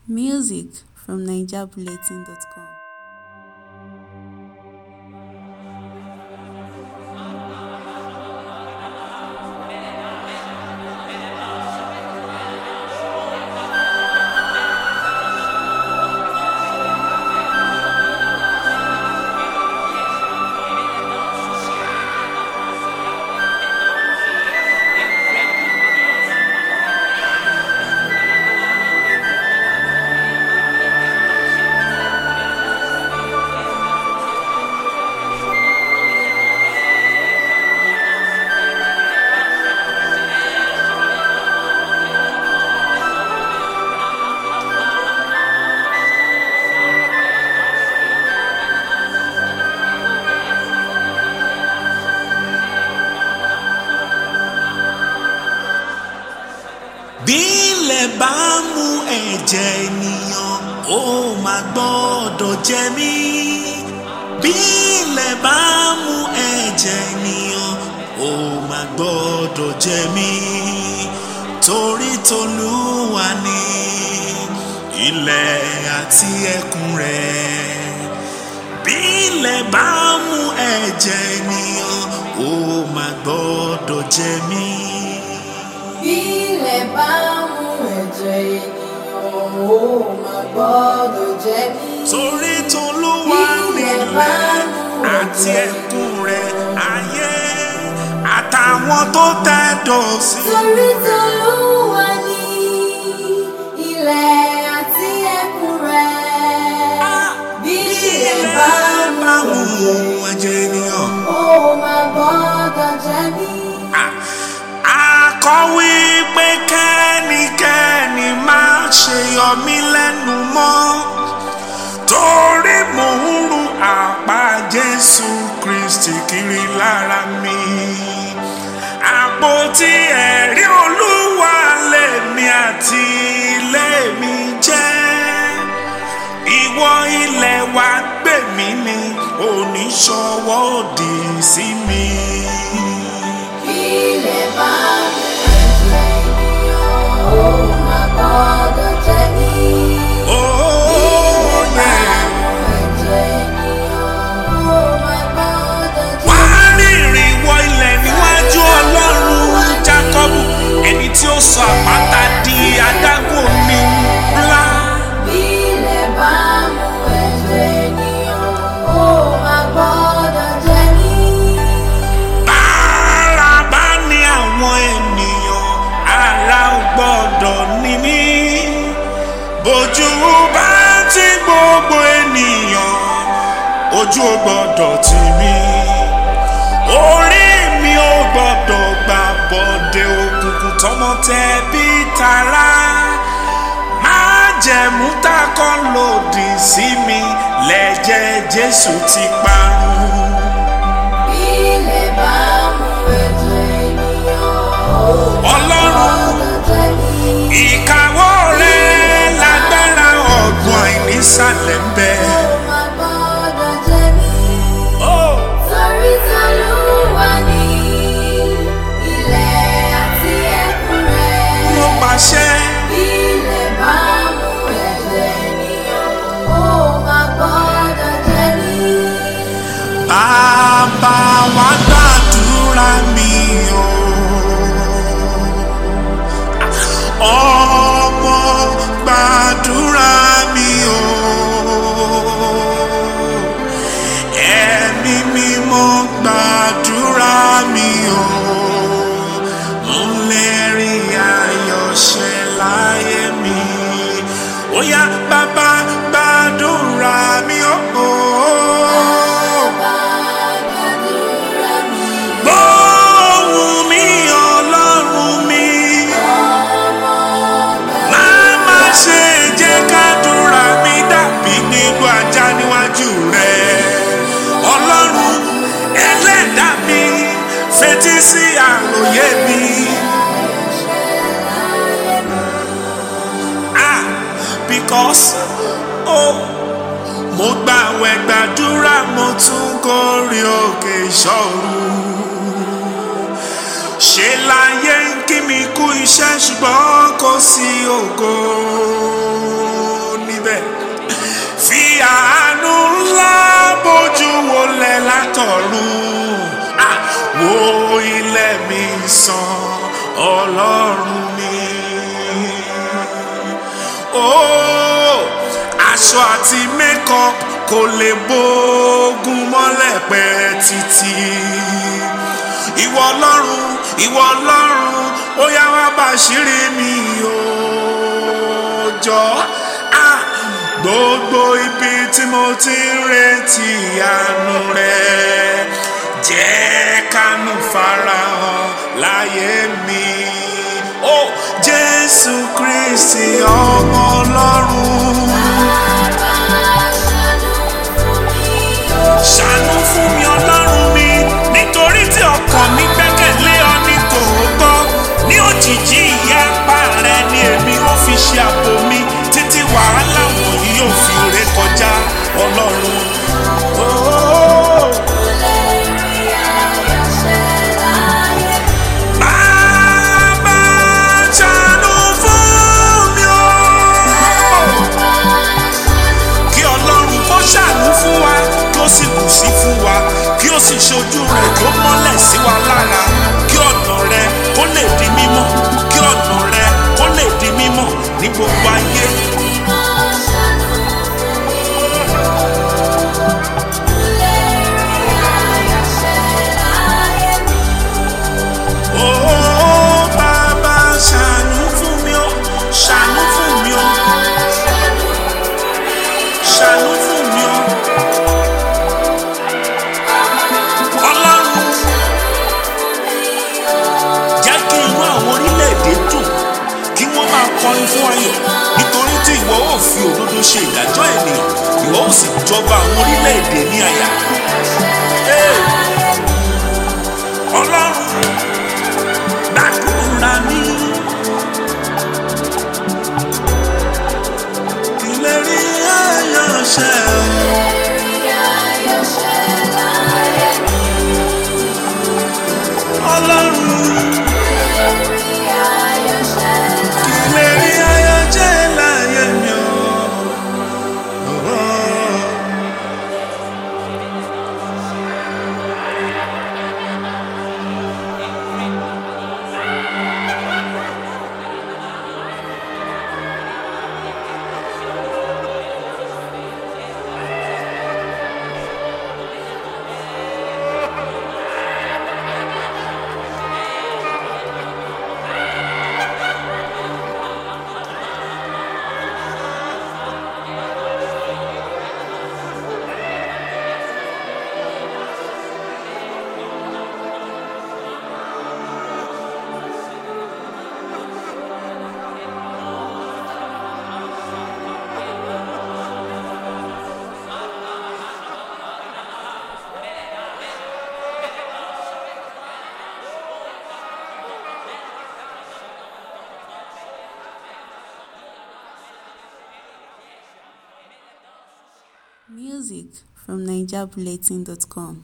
Music from NigerBulletin.com. bí ilẹ̀ bá mú ẹ̀jẹ̀ ènìyàn ó máa gbọ́dọ̀ jẹ mí. bí ilẹ̀ bá mú ẹ̀jẹ̀ ènìyàn ó máa gbọ́dọ̀ jẹ mí. torí tolúwa ni ilẹ̀ àti ẹkùn rẹ̀. bí ilẹ̀ bá mú ẹ̀jẹ̀ ènìyàn ó máa gbọ́dọ̀ jẹ mí. Bí ilẹ̀ bá mú ẹ̀jẹ̀ ènìyàn ó máa gbọ́dọ̀ jẹ mí. torí tolúwa Bí ilẹ̀ bá nílẹ̀ mú àti ẹ̀jẹ̀ ẹkùn rẹ̀ ayé àtàwọn tó tẹ̀dọ̀ sí. Torí t'Olúwa ni ilẹ̀ àti ẹkùn rẹ̀. Bí ilẹ̀ bá mú ẹ̀jẹ̀ ẹ̀jẹ̀ ènìyàn. ó máa gbọ́dọ̀ jẹ mí. akọ̀wé pé kẹ́nikẹ́ni má ṣe yọ mí lẹ́nu mọ́ torí mò ń ru àpá Jésù Kristi kiri lára mi àpótí ẹ̀rí Olúwa lèmi àti ilé mi jẹ́ ìwọ ilẹ̀ wa gbè mí ni oníṣọwọ́ òdì sí mi. Bí ilẹ̀ bá mú ẹ̀jẹ̀ ènìyàn ó máa gbọ́dọ̀ jẹ mí. Oh, yeah. wá rìnrìn wọ ilẹ̀ níwájú ọlọ́run Jákọ́bù ẹni tí ó sọ àpáta di adágún omi ńlá. Bára bá ní àwọn ènìyàn ara ò gbọ́dọ̀ ní mí. Bójú bá ti gbogbo ènìyàn ojú ò gbọ́dọ̀ tì mí. Orí mi ò gbọ́dọ̀ gbà bọ̀dé òkùnkùn tọmọ tẹ bí tara. Májẹ̀mú tá a kọ́ lòdì sí mi lẹ́jẹ̀ Jésù ti parun. Ọlọ́run ìkáwọ́ rẹ̀ lágbára ọ̀gbun àìnísàlẹ̀ ń bẹ. Oh, Torí t'Olúwa ni ilẹ̀ àti ẹkùn rẹ̀. mo pàṣẹ Bí ilẹ̀ bá mú ẹ̀jẹ̀ ènìyàn, ó máa gbọ́dọ̀ jẹ mí. bàbá wa gbàdúrà mi o. Ọmọ gbàdúrà mi o. Ẹ̀mí mímọ́ gbàdúrà mi o. Ń lè rí ayọ̀ ṣẹ láyé mi. Ó yá bàbá gbàdúrà mi o. Bàbá gbàdúrà mi, Gbóhùn mi ọlọ́run mi. ọmọ Má má ṣe jẹ́ kádùrà mi dàbí nígbà ajá níwájú rẹ̀. Ọlọ́run ẹlẹ́dàá mi fetí sí àròyé mi. Ah, because oh, mo gbàwẹ̀ gbàdúrà mo tún kórè òkè ìṣòro ṣe láyé ń kí mi kú iṣẹ́ ṣùgbọ́n kò sí ògo. látọ̀run Ah, wo ilẹ̀ mi sàn ọlọ́run mi. Oh, aṣọ àti makeup kò lè bógun mọ́lẹ̀ pẹ́ títí. ìwọ ọlọ́run ìwọ ọlọ́run ó yá wá bàṣírí mi o jọ ah, gbogbo ibi tí mo ti ń retí àánú rẹ jẹ́ kánú farahàn láyé mi. ó jésù kristi ọmọ ọlọ́run. ṣàánú fún mi ọlọ́run mi nítorí tí ọkàn mi gbẹ́kẹ̀lé ọ ní tòótọ́ ní òjìji ìyá apá rẹ ni èmi ó fi ṣe àpò mi títí wàhálà wọ̀nyí yóò fi ré kọjá ọlọ́run. Oh. Bàbá ṣàánú fún mi o. Kí Ọlọ́run kó ṣàánú fún wa, kí ó sì bù sí fún wa, kí ó sì ṣojú rẹ̀ kí ó mọ́lẹ̀ sí wa lára, kí ọ̀nà rẹ̀ kó lè di mímọ́, kí ọ̀nà rẹ̀ kó lè di mímọ́ ní gbogbo ayé. Oh, bàbá ṣàánú fún mi o, ṣàánú fún mi o, ṣàánú fún mi o. Ọlọ́run jẹ́ kí inú àwọn orílẹ̀-èdè dùn kí wọ́n máa kọrin fún ayọ̀ nítorí tí ìwọ ó fi òdodo ṣe ìdájọ́ ènìyàn ìwọ ó sì jọba àwọn orílẹ̀-èdè ní àyà. Hey! Ọlọ́run gbàdúrà mi. Kí lè rí ayọ̀ ṣẹ o. Ọlọ́run kí lè rí ayọ̀ jẹ́ láyé mi o. Oh. Music from NigerBulletin.com.